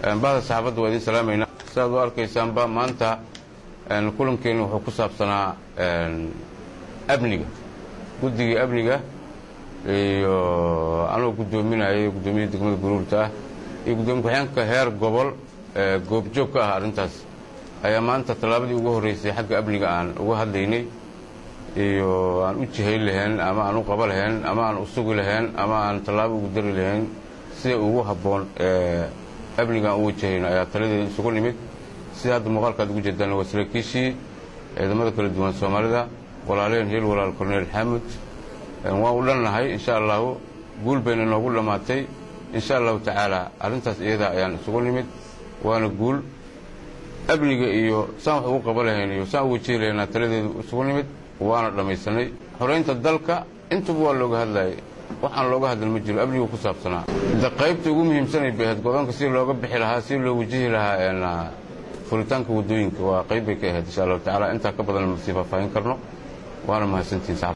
bahda saxaabadda waa idin salaamayna sidaad u arkaysaanba maanta kulankeenu wuxuu ku saabsanaa amniga guddigii amniga iyo anuu guddoominayay guddoomiyaha degmada guruurta ah iyo guddoomiye ku-xeenka heer gobol goobjoog ka ah arrintaas ayaa maanta tallaabadii ugu horreysay xagga amniga aan uga hadlaynay iyo aan u jihayn lahayn ama aan u qaba lahayn ama aan u sugi lahayn ama aan tallaabo ugu dari lahayn sida ugu habboon amniga aan u wajahayno ayaa taladeeda isugu nimid sida hadda muuqaalkaad ugu jeedaan waa saraakiishii ciidamada kala duwan soomaalida walaaleen heel walaal korneel xaamud waan u dhannahay insha allahu guul bayna noogu dhammaatay insha allahu tacaala arrintaas iyada ayaan isugu nimid waana guul amniga iyo saan wax ugu qaba lahayn iyo saan u wajihi lahaynaa taladeedu isugu nimid waana dhammaysanay xoraynta dalka intuba waa looga hadlayay waxaan looga hadlan ma jiro amnigu ku saabsanaa de qaybta ugu muhiimsanay bay ahayd godoonka si looga bixi lahaa si loo wajihi lahaa furitaanka waddooyinka waa qayb bay ka ahayd insha allahu tacala intaa ka badan ma sii faahfaahin karno waana mahadsantihin